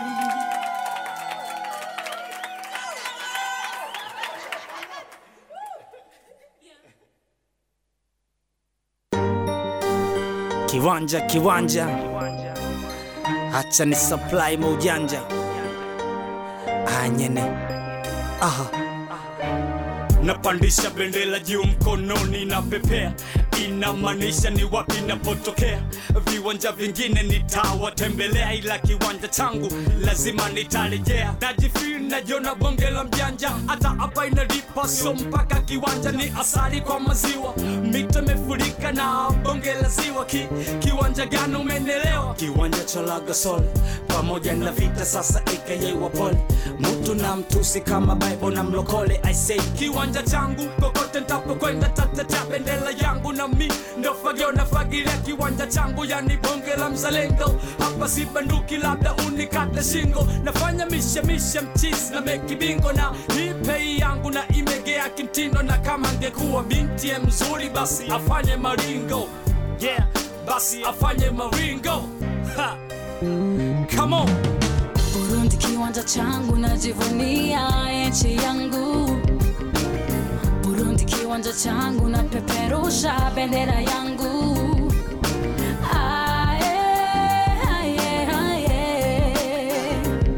kiwanja kiwanja hacha ni supply maujanja anyene aha napandisha bendera juu mkononi na pepea inamaanisha ni wapi napotokea viwanja vingine nitawatembelea ila kiwanja changu lazima nitarejea najifil najona bonge la mjanja hata hapa inalipa so mpaka kiwanja ni asali kwa maziwa mito imefurika na bonge la ziwa Ki, kiwanja gani umenelewa kiwanja cha lagasol pamoja na vita sasa aka wapole mtu na mtusi kama bible na mlokole i say kiwanja changu kokote ntapokwenda tatetea bendera yangu na mi ndo fagio na fagilia kiwanja changu yani bonge la mzalendo hapa si banduki labda unikate shingo nafanya mishemishe mchisi na meki bingo na hii pei yangu na imegea kimtindo na kama ngekuwa binti ye mzuri basi afanye maringo yeah basi afanye maringo ha. come on Burundi kiwanja changu najivunia nchi yangu Burundi kiwanja changu napeperusha bendera yangu Aye, aye, aye.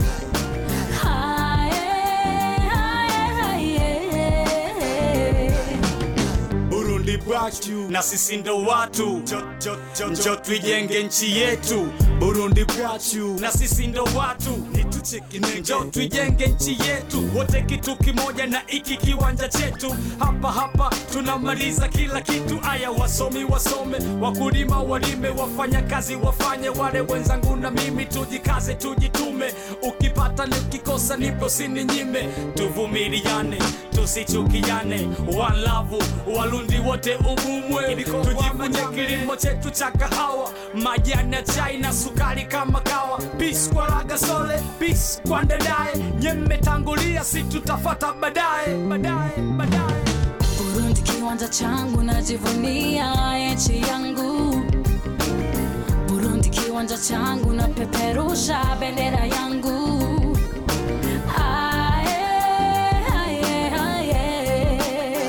Aye, aye, aye. Burundi bwacu na sisi ndo watu njo tuijenge nchi yetu Burundi bwacu na sisi ndo watu njo tuijenge nchi yetu wote kitu kimoja na iki kiwanja chetu hapa hapa tunamaliza kila kitu aya wasomi wasome wakulima walime wafanya kazi wafanye wale wenzangu na mimi tujikaze tujitume ukipata nikikosa nipo sininyime tuvumiliane tusichukiane one love walundi wote umumwe tujifunye kilimo chetu cha kahawa majani ya chai na sukari kama kawa peace kwa lagasole peace kwa ndadaye nyemetangulia si tutafata baadaye baadaye baadaye Burundi kiwanja changu najivunia nchi yangu Burundi kiwanja changu napeperusha bendera yangu Aye, aye, aye.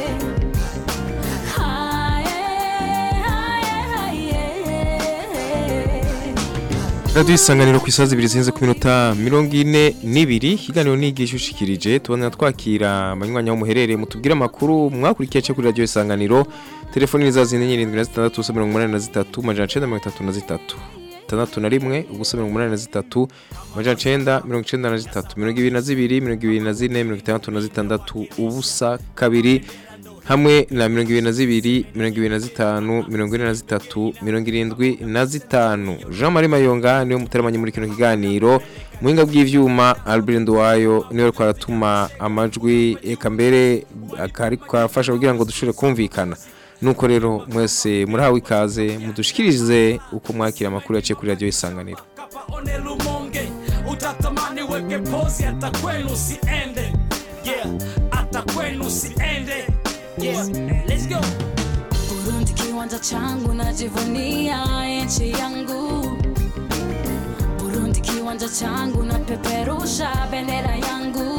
Radio isanganiro ku isazi ibiri zinze ku minota mirongo ine n'ibiri ikiganiro ni igishushikirije tubona twakira abanywanyi aho muherereye mutubwire amakuru mwakurikiye cyo kuri radio isanganiro telefoni ni za zine nyirindwi na zitandatu ubusa mirongo umunani na zitatu amajana cenda mirongo itatu na zitatu itandatu na rimwe ubusa mirongo umunani na zitatu amajana cenda mirongo icenda na zitatu mirongo ibiri na zibiri mirongo ibiri na zine mirongo itandatu na zitandatu ubusa kabiri hamwe na mirongo ibiri na zibiri mirongo ibiri na zitanu mirongo ine na zitatu mirongo irindwi na zitanu jean marie mayonga niwe muteramanye muri kino kiganiro muhinga bw'ivyuma albert nduwayo niwe ariko aratuma amajwi eka mbere akariko arafasha kugira ngo dushobore kumvikana nuko rero mwese murahawe ikaze mudushikirize uko mwakira amakuru yaciye kuri radio isanganiro one lumonge utatamani weke pozi hata kwenu siende yeah hata kwenu siende yeah let's go Burundi kiwanja changu najivunia nchi yangu Burundi kiwanja kiwanja changu na peperusha bendera yangu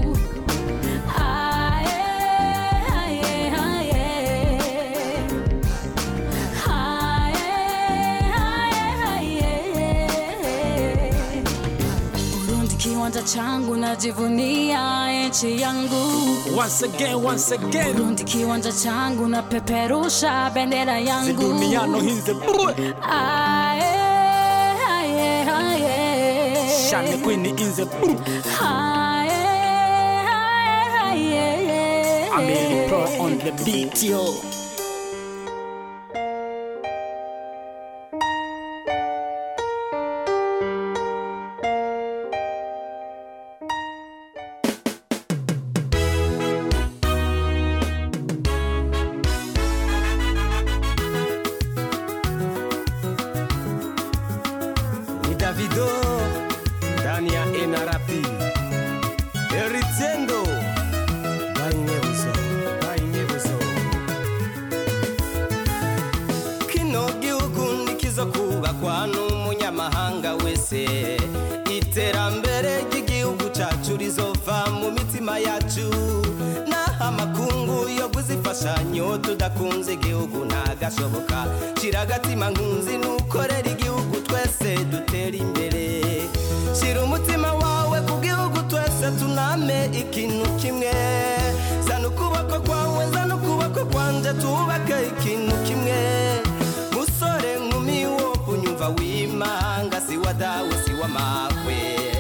Aye, aye, aye. Burundi kiwanja changu najivunia nchi yangu Once again, once again. Burundi kiwanja changu na peperusha bendera yangu Ziduniano hinze Aye, aye, aye. Shani Queen inze Aye, aye, aye. Amelie Pro on the beat yo ni Davido ndani ya NRP Eritiendo bayinyebuzo bayinyebuzo kino gihugu nikizo kubakwa n'umunyamahanga wese iterambere ry'igihugu cacu rizova mu mitima yacu naho amakungu yo kuzifashanyo tudakunze igihugu ntagashoboka shira agatima nkunzi nukorera igihugu twese dutera imbere shira umutima wawe ku gihugu twese tuname ikintu kimwe zana ukuboko kwawe zana ukuboko kwanje tubake ikintu kimwe musore nkumi wo kunyumva wimanga si wa dawe si wa mawe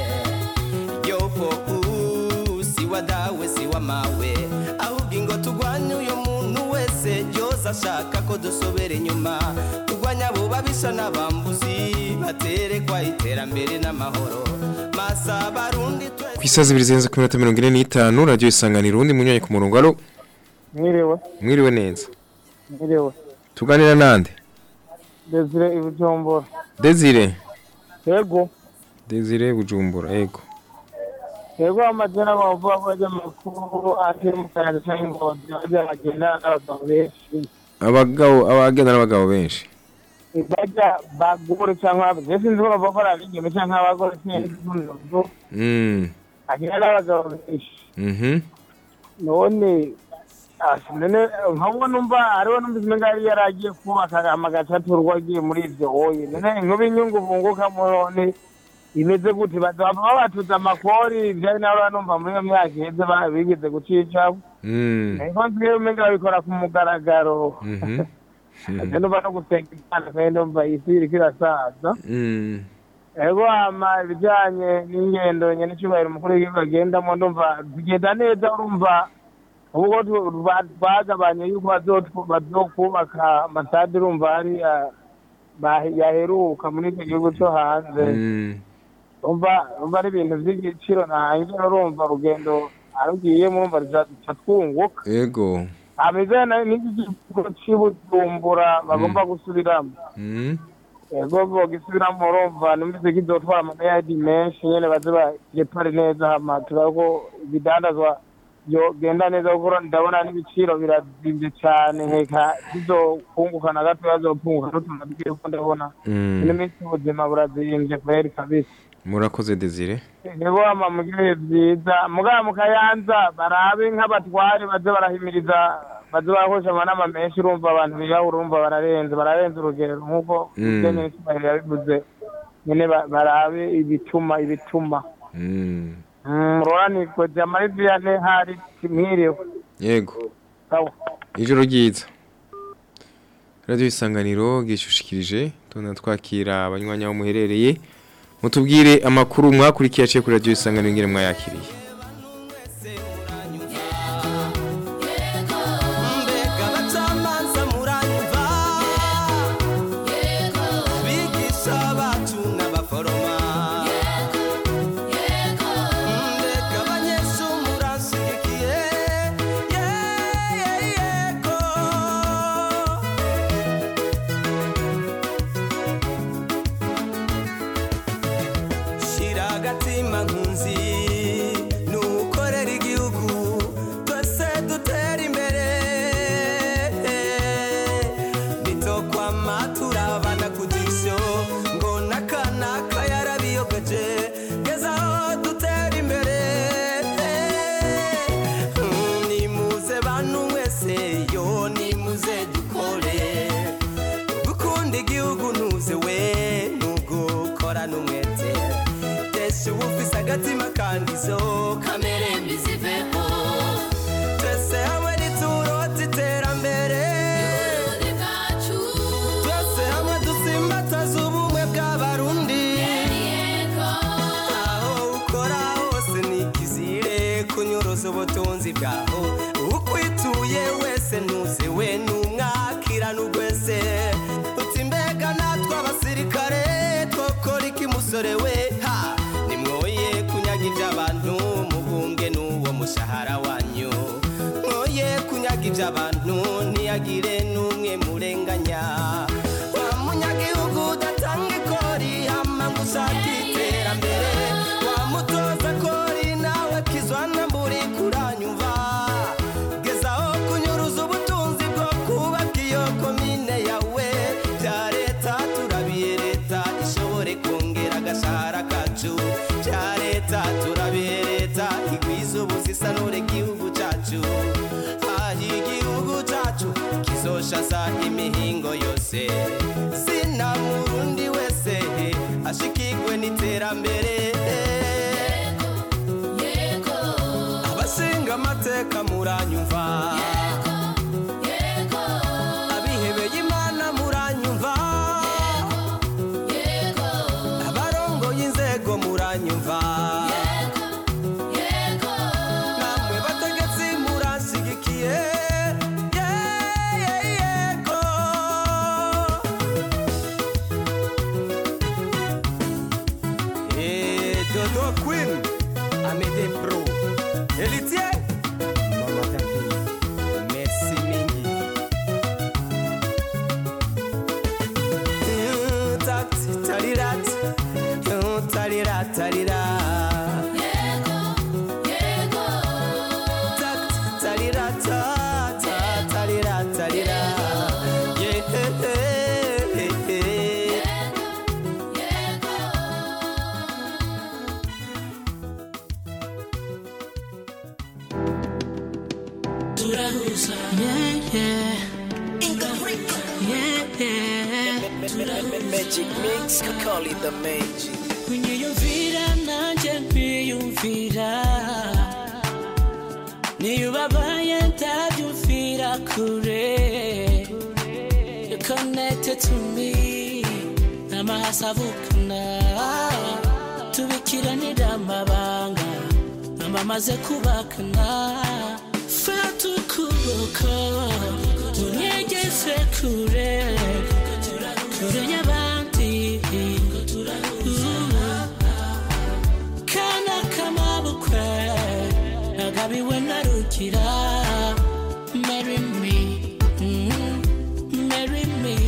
yopo uu, si wa dawe si wa mawe ahubwo ingo tugwanye uyo muntu wese byose ashaka ko dusobera inyuma tugwanya abo babisha n'abambuzi baterekwa iterambere n'amahoro masa barundi twe ku isazi ibiri zirenze ku minota mirongo ine n'itanu radiyo isanganiro undi munyanya ku murongo alo mwiriwe mwiriwe neza mwiriwe tuganira nande desire ibujumbura desire yego desire bujumbura ego yego amazina bavuga ko ajya amakuru ati mu kayaga cyangwa ingozi bajya bagenda n'abagabo benshi abagabo abagenda n'abagabo benshi bajya bagore cyangwa abagore sinzi ko bavuga ko ari abigeme cyangwa abagore sinzi ko mm agenda n'abagabo benshi mhm none asi none nkabwo numva hariho numvise umenga yari yaragiye kubaka amagace aturwa agiye muri ibyo woye none inkuba inyungu bungukamo none imeze gute bazaba babatuza amakori byari nawe banumva muri iyo myaka iheze ba- bigeze gucicaho mm ariko nsigaye umenga babikora ku mugaragaro mhm ate numva no gusenga imana kandi numva isi iriko irasaza mm ego hama ibijyanye n'ingendo nyene icyubahiro umukuru w'igihugu agendamo ndumva zigenda neza urumva ubwo tu- ba- bagabanye yuko bazotwu- bazokubaka amasade urumva hari ah, ba- yaheruka muri icyo gihugu cyo hanze mm umva umva ari ibintu by'igiciro ntangira urumva urugendo arugiyemo urumva ruca twunguka ego ameze n'iki kigo cy'ibujumbura bagomba gusubiramo mm ego bogisubiramo urumva numvise kizotwara amayadi menshi nyene baze bagepare neza hama turabe ko ibidandazwa byogenda neza kuko ndabona n'ibiciro birazimvye cane nkeka bizokunguka na gato bazopunguka n'utunabwiye ko ndabona Mm. ino minsi ubuzima burazimvye kweri kabisa murakoze desire nibo ama mugire vyiza mugaba mu kayanza barabe nk'abatware baze barahimiriza baze barakoresha amanama menshi urumva abantu biyahura urumva bararenze bararenze urugero nk'uko Mm. ibyo nyine yabivuze nyine ba- barabe ibituma ibituma mm muroranirwe jamari viyane hari mwiriwe yego sawa ijoro ryiza radiyo isanganiro bwishyushikirije tubona twakira abanywanyi aho muherereye mutubwire amakuru mwakurikiye aciye kuri radiyo isanganiro ngire mwayakiriye mbega abacamanza muranyumva bigisha bacu n'abaforoma mbega abanyeshuri muranshyigikiye yego shira agatima nkunzi umutima kandi izo kamere mbi ziveho twese hamwe niturote iterambere twese hamwe dusimbataza ubumwe bw'abarundi aho ukora hose nikizire kunyuruza ubutunzi bwaho ukwituye wese ntuze we numwakira n'ugwese uti mbega natwe abasirikare twokora iki musore we ha nimwoye kunyaga iby'abantu muhunge n'uwo mushahara wanyu mwoye kunyaga iby'abantu ntiyagire n'umwe murenganya wa munyagihugu udatanga ikori hama ngo ushake iterambere wa mutoza kori nawe kizwana mburi kuranyumva gezaho kunyuruza ubutunzi bwo kubaka iyo komine yawe bya leta turabiye leta ishobore kongera agashahara kacu bya leta turabiye leta igwiza ubuzisanure igihugu cyacu aho igihugu cyacu kizoshaza imihingo yose zina murundi wese ashikirwe n'iterambere abashinga amateka muranyumva abihebeye imana muranyumva abarongoye inzego muranyumva namwe bategetsi muransigikiye Yeah, yeah, yego Eh, Dodo Queen, Amédée Pro, Héritier, Mama Tapi, merci mingi. Mm, Tati, talirat, mm, talira, talira. Tati, talira, ta, ta, talira, talira. Yeah, eh, eh, eh. turahuza yeah, yeah. Yeah, yeah. Magic mix, call it the magic. kunyiyumvira nanjye nkwiyumvira niyo ubabaye ndabyumvira kure You connected to me n'amahasa avukana tubikiranira amabanga amamaze kubakana fata ukuboko unyegeze kure kure y'abandi kana kamabukwe nagabiwe na rugira marry me mm, marry me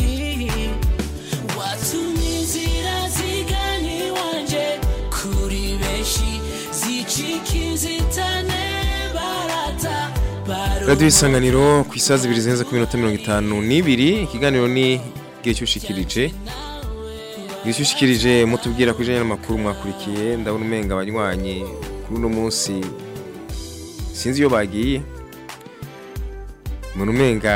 watumye inzira zigana iwanje kuri benshi zicika inzitane barata radiyo isanganiro ku isaha zibiri zirenze ku minota mirongo itanu n'ibiri ikiganiro ni igihe cy'ushikirije igihe cy'ushikirije mutubwira ku ijana n'amakuru mwakurikiye ndabona umenga abanywanyi kuri uno munsi sinzi iyo bagiye mbona umenga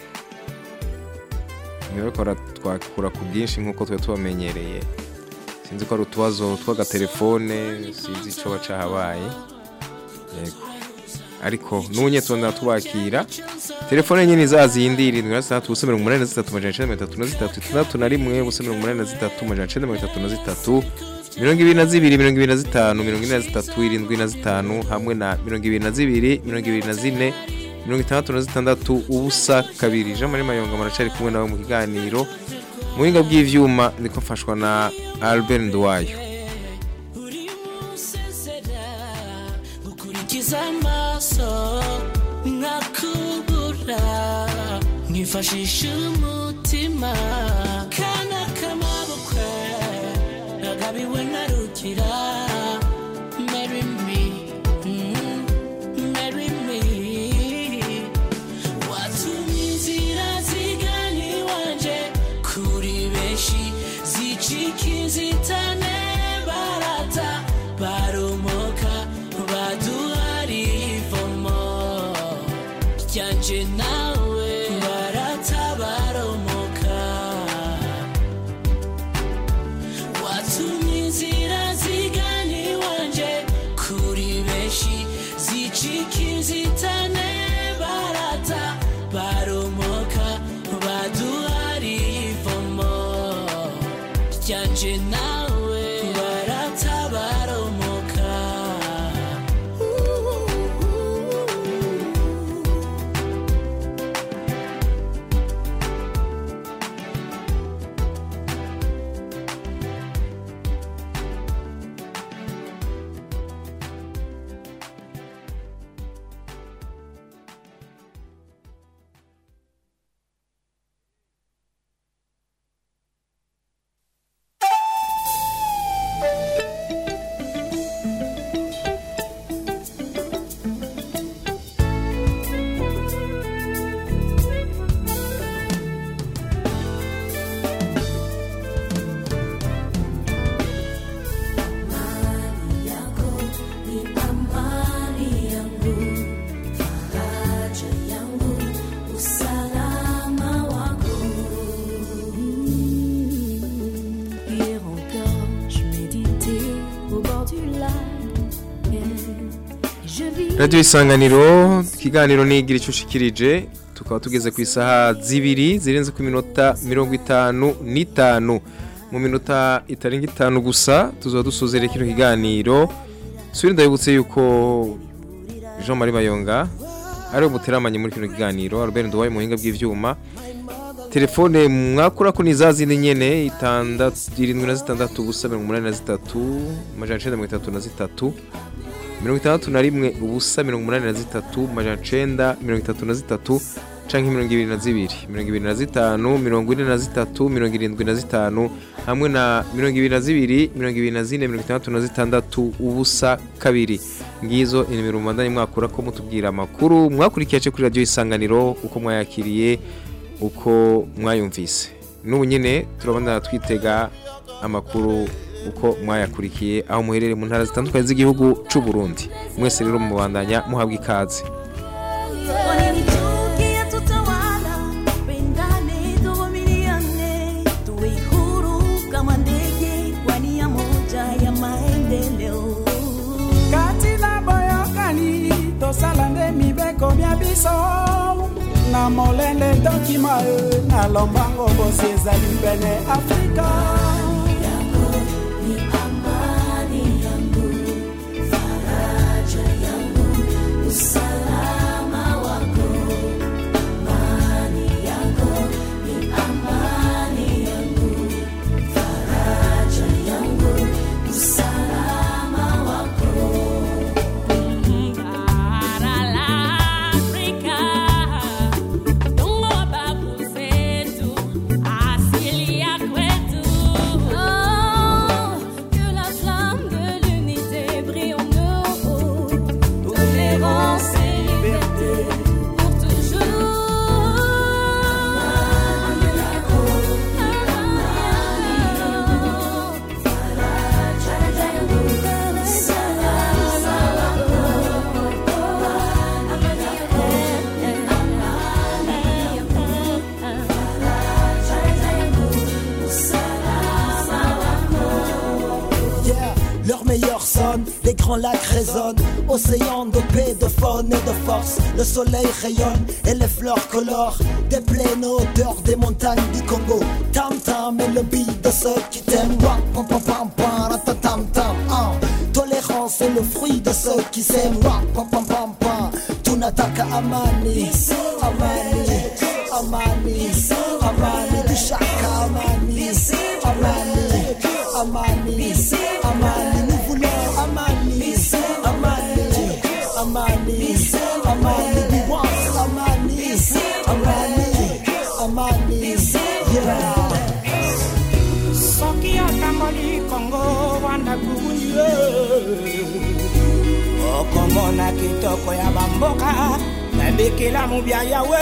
ntibakora twakura ku bwinshi nk'uko tuba tubamenyereye sinzi ko ari utubazo tw'agatelefone sinzi icyo baca habaye yego ariko n'ubunyetondera tubakira telefone nyine zazindi irindwi na zitandatu ubusa mirongo umunani na zitatu amajana icenda mirongo itatu na zitatu itandatu na rimwe ubusa mirongo umunani na zitatu amajana icenda mirongo itatu na zitatu mirongo ibiri na zibiri mirongo ibiri na zitanu mirongo ine na zitatu irindwi na zitanu hamwe na mirongo ibiri na zibiri mirongo ibiri na zine mirongo itandatu na zitandatu ubusa kabiri jean marie mayonga maracari kumwe nawe mu kiganiro mu buhinga bw'ivyuma niko mfashwa na albert nduwayo gukurikiza amaso nkakubura nkifashisha umutima kana kamabukwe nagabiwe na rugira marry me mm, marry me watumye inzira zigana iwanje kuri benshi zicika inzitane barata baromoka baduhariye ivomo ryanje nawe barata baromoka watumye inzira zigana iwanje zicika inzitane barata baromoka baduhariye ivomo ryanje nawe barata baromoka yako ni amani yangu, faraja yangu, usalama wako. Hier encore, je méditais au bord du lac. et Je vis Radio Isanganiro ikiganiro nigira icushikirije tukaba tugeze ku isaha zibiri zirenze ku minota mirongo itanu n'itanu mu minota itarenga itanu gusa tuzaba dusozera kino kiganiro subira ndabibutse yuko Jean Marie Bayonga ari umuteramanye muri kino kiganiro Albert Nduwaye muhinga bw'ivyuma telefone mwakura ko ni za zindi nyene itandatu irindwi na zitandatu ubusa mirongo umunani na zitatu amajana icenda mirongo itatu na zitatu mirongo itandatu na rimwe ubusa mirongo umunani na zitatu majana icenda mirongo itatu na zitatu canke mirongo ibiri na zibiri mirongo ibiri na zitanu mirongo ine na zitatu mirongo irindwi na zitanu hamwe na mirongo ibiri na zibiri mirongo ibiri na zine mirongo itandatu na zitandatu ubusa kabiri ngizo inimero mubandanye mwakura ko mutubwira amakuru mwakurikiye ace kuri radiyo isanganiro uko mwayakiriye uko mwayumvise n'ubu nyine turabona twitega amakuru uko mwayakurikiye aho muherereye mu ntara zitandukanye z'igihugu c'u Burundi mwese rero mubandanya muhabwa ikaze Wananichukia tutawala, pendane tuvumiliane, tuwe huru kama ndege kwa nia moja ya maendeleo. kati na boyokani tosala nde mibeko bya biso na molende ndokima e na lombango bosi ezali pene afrika Ni amani yangu, faraja yangu, usalama wako. Amani yako ni amani yangu, faraja yangu, usalama wako. Bara la Afrika, Mungu wa babu zetu, asili ya kwetu. Oh, que la flamme de l'unité brille en nous. Tolérance et liberté pour Yeah, leur meilleur sonne, les grands lacs résonnent, océan de paix, de faune et de force. Le soleil rayonne et les fleurs colorent des plaines hauteurs des montagnes du Congo. Tam tam et le beat de ceux qui t'aiment. Wap, pam pam pam pam, rata, tam tam. ah. Tolérance est le fruit de ceux qui s'aiment. Wap, pam pam pam pam. Tunataka amani, amani, amani, amani, dushaka amani, amani, amani, amani, nous voulons amani, amani, amani, amani, we want amani, amani, amani, yeah. soki otamboli kongo wana kubunie okomona kitoko ya bamboka nabekela mobia yawe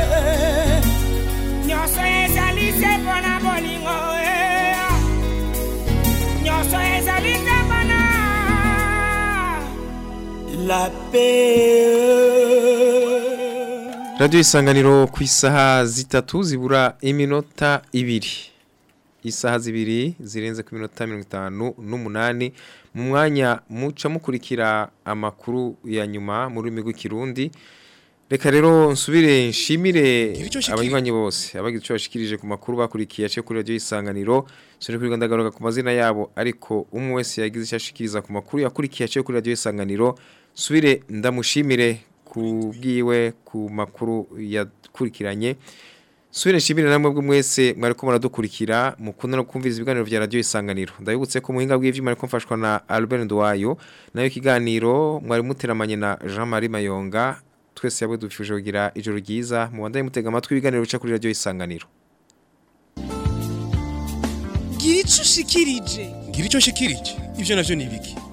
nyonso ezali se mpona bolingo eh. nyonso ezali te mpona la paix Radio isanganiro ku isaha zitatu zibura iminota ibiri isaha zibiri zirenze ku minota mirongo itanu n'umunani mu mwanya muca mukurikira amakuru ya nyuma mu rurimi rw'ikirundi reka rero nsubire nshimire abanywanyi bose abagize icyo bashikirije ku makuru bakurikiye aciye kuri radiyo isanganiro sore kuri ndagaruka ku mazina yabo ariko umwe wese yagize icyo ashikiriza ku makuru yakurikiye aciye kuri radiyo isanganiro nsubire ndamushimire ku bwiwe ku makuru yakurikiranye Subire nshimire namwe bwo mwese mwari ko muradukurikira mukunda no kumviriza ibiganiro vya radio isanganiro ndabibutse ko muhinga bw'ivyuma ariko mfashwa na Albert Ndwayo nayo kiganiro mwari muteramanye na Jean-Marie Mayonga twese yabwe dufuje kugira ijoro ryiza mu bandaye mutega amatwi ibiganiro bica kuri radio isanganiro gira ico ushikirije ngira icyo nshikirije ivyo navyo ni ibiki